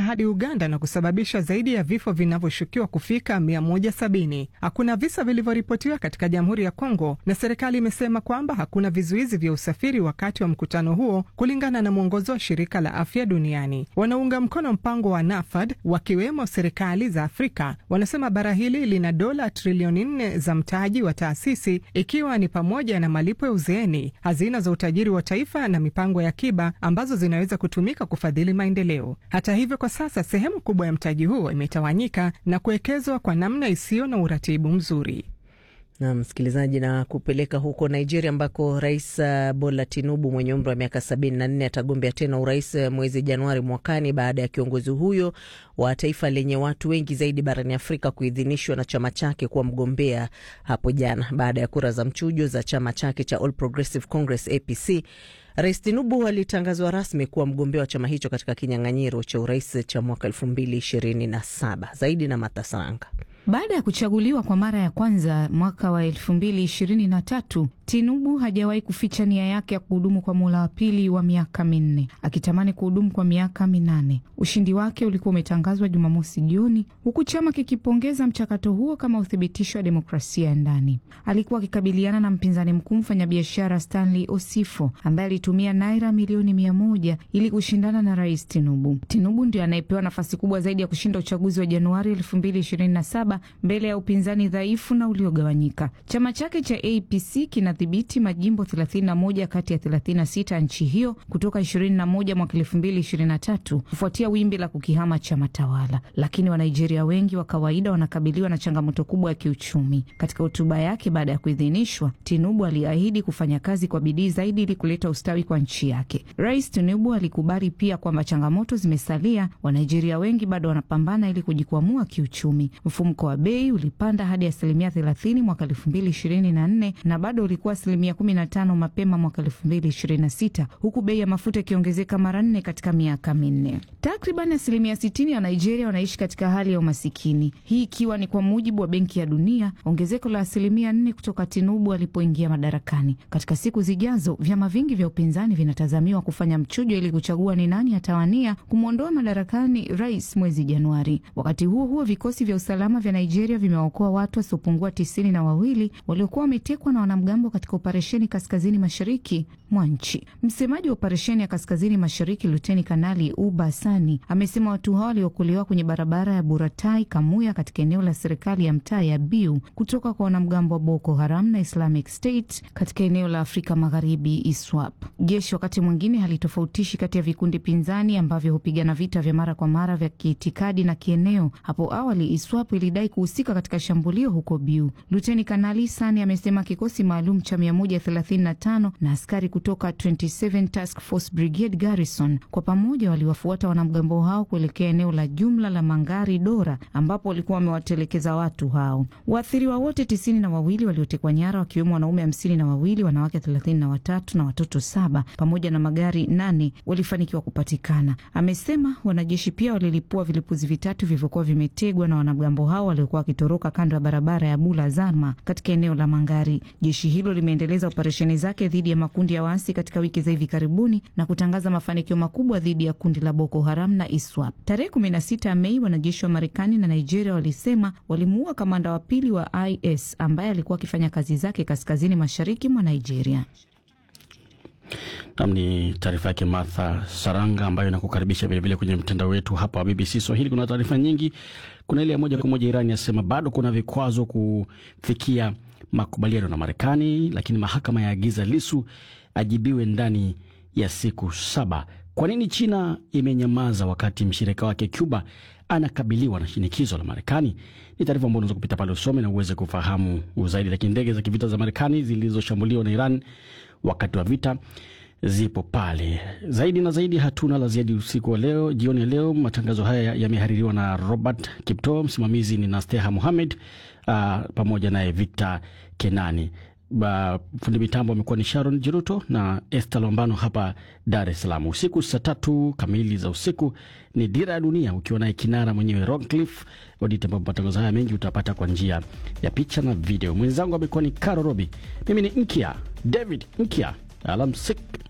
hadi Uganda na kusababisha zaidi ya vifo vinavyoshukiwa kufika 170. Hakuna visa vilivyoripotiwa katika Jamhuri ya Kongo, na serikali imesema kwamba hakuna vizuizi vya usafiri wakati wa mkutano huo, kulingana na mwongozo wa Shirika la Afya Duniani. Wanaunga mkono mpango wa NAFAD wakiwemo serikali za Afrika wanasema bara hili lina dola trilioni nne za mtaji wa taasisi, ikiwa ni pamoja na malipo ya uzeeni, hazina za utajiri wa taifa na mipango ya akiba ambazo zinaweza kutumika kufadhili maendeleo. Hata hivyo, kwa sasa sehemu kubwa ya mtaji huo imetawanyika na kuwekezwa kwa namna isiyo na uratibu mzuri. Na msikilizaji, na kupeleka huko Nigeria ambako Rais Bola Tinubu mwenye umri wa miaka sabini na nne atagombea tena urais mwezi Januari mwakani baada ya kiongozi huyo wa taifa lenye watu wengi zaidi barani Afrika kuidhinishwa na chama chake kuwa mgombea hapo jana baada ya kura za mchujo za chama chake cha All Progressive Congress APC. Rais Tinubu alitangazwa rasmi kuwa mgombea wa chama hicho katika kinyang'anyiro cha urais cha mwaka elfu mbili ishirini na saba. Zaidi na Matasanga. Baada ya kuchaguliwa kwa mara ya kwanza mwaka wa elfu mbili ishirini na tatu, Tinubu hajawahi kuficha nia yake ya kuhudumu kwa muhula wa pili wa miaka minne, akitamani kuhudumu kwa miaka minane. Ushindi wake ulikuwa umetangazwa Jumamosi jioni, huku chama kikipongeza mchakato huo kama uthibitisho wa demokrasia ya ndani. Alikuwa akikabiliana na mpinzani mkuu, mfanyabiashara Stanley Osifo ambaye alitumia naira milioni mia moja ili kushindana na rais Tinubu. Tinubu ndio anayepewa nafasi kubwa zaidi ya kushinda uchaguzi wa Januari elfu mbili ishirini na saba mbele ya upinzani dhaifu na uliogawanyika. Chama chake cha APC kinadhibiti majimbo 31 kati ya 36 nchi hiyo kutoka 21 mwaka 2023 kufuatia wimbi la kukihama chama tawala, lakini Wanigeria wengi wa kawaida wanakabiliwa na changamoto kubwa ya kiuchumi. Katika hotuba yake baada ya kuidhinishwa, Tinubu aliahidi kufanya kazi kwa bidii zaidi ili kuleta ustawi kwa nchi yake. Rais Tinubu alikubali pia kwamba changamoto zimesalia, Wanigeria wengi bado wanapambana ili kujikwamua kiuchumi. Mfumuko wa bei ulipanda hadi asilimia 30 mwaka 2024 na bado ulikuwa asilimia 15 mapema mwaka 2026 huku bei ya mafuta ikiongezeka mara nne katika miaka minne. Takriban asilimia 60 ya Nigeria wanaishi katika hali ya umasikini, hii ikiwa ni kwa mujibu wa Benki ya Dunia, ongezeko la asilimia 4 kutoka Tinubu alipoingia madarakani. Katika siku zijazo, vyama vingi vya upinzani vinatazamiwa kufanya mchujo ili kuchagua ni nani atawania kumwondoa madarakani rais mwezi Januari. Wakati huo huo, vikosi vya usalama vya Nigeria vimewaokoa watu wasiopungua tisini na wawili waliokuwa wametekwa na wanamgambo katika operesheni kaskazini mashariki mwa nchi. Msemaji wa operesheni ya kaskazini mashariki Luteni Kanali Uba Sani amesema watu hao waliokolewa kwenye barabara ya Buratai Kamuya katika eneo la serikali ya mtaa ya Biu kutoka kwa wanamgambo wa Boko Haram na Islamic State katika eneo la Afrika Magharibi ISWAP. Jeshi wakati mwingine halitofautishi kati ya vikundi pinzani ambavyo hupigana vita vya mara kwa mara vya kiitikadi na kieneo. Hapo awali ISWAP ilidai kuhusika katika shambulio huko Biu. Luteni Kanali Sani amesema kikosi maalum cha 135 na askari kutoka 27 Task Force Brigade Garrison kwa pamoja waliwafuata wanamgambo hao kuelekea eneo la jumla la Mangari Dora ambapo walikuwa wamewatelekeza watu hao. Waathiriwa wote tisini na wawili waliotekwa nyara wakiwemo wanaume hamsini na wawili, wanawake thelathini na watatu na watoto saba pamoja na magari nane walifanikiwa kupatikana. Amesema wanajeshi pia walilipua vilipuzi vitatu vilivyokuwa vimetegwa na wanamgambo hao waliokuwa wakitoroka kando ya barabara ya Bula Zarma katika eneo la Mangari. Jeshi hilo limeendeleza operesheni zake dhidi ya makundi ya waasi katika wiki za hivi karibuni na kutangaza mafanikio makubwa dhidi ya kundi la Boko Haram na ISWAP. Tarehe 16 Mei, wanajeshi wa Marekani na Nigeria walisema walimuua kamanda wa pili wa IS ambaye alikuwa akifanya kazi zake kaskazini mashariki mwa Nigeria. Nam ni taarifa yake Martha Saranga ambayo inakukaribisha vilevile kwenye mtandao wetu hapa wa BBC Swahili. Kuna taarifa nyingi. Kuna ile ya moja kwa moja, Iran yasema bado kuna vikwazo kufikia makubaliano na Marekani, lakini mahakama yaagiza Lisu ajibiwe ndani ya siku saba. Kwa nini China imenyamaza wakati mshirika wake Cuba anakabiliwa na shinikizo la Marekani? Ni taarifa ambayo unaweza kupita pale usome na uweze kufahamu zaidi. Lakini ndege za kivita za Marekani zilizoshambuliwa na Iran wakati wa vita zipo pale. Zaidi na zaidi, hatuna la ziada usiku wa leo, jioni ya leo. Matangazo haya yamehaririwa na Robert Kipto, msimamizi ni Nasteha Muhamed uh, pamoja naye Victor Kenani. Uh, fundi mitambo amekuwa ni Sharon Jiruto na Esther Lombano hapa Dar es Salaam. Usiku saa tatu kamili za usiku ni Dira ya Dunia ukiwa naye kinara mwenyewe Roncliffe Odite, ambapo matangazo haya mengi utapata kwa njia ya picha na video. Mwenzangu amekuwa ni Caro Robi, mimi ni Nkia David Nkia. Alamsik.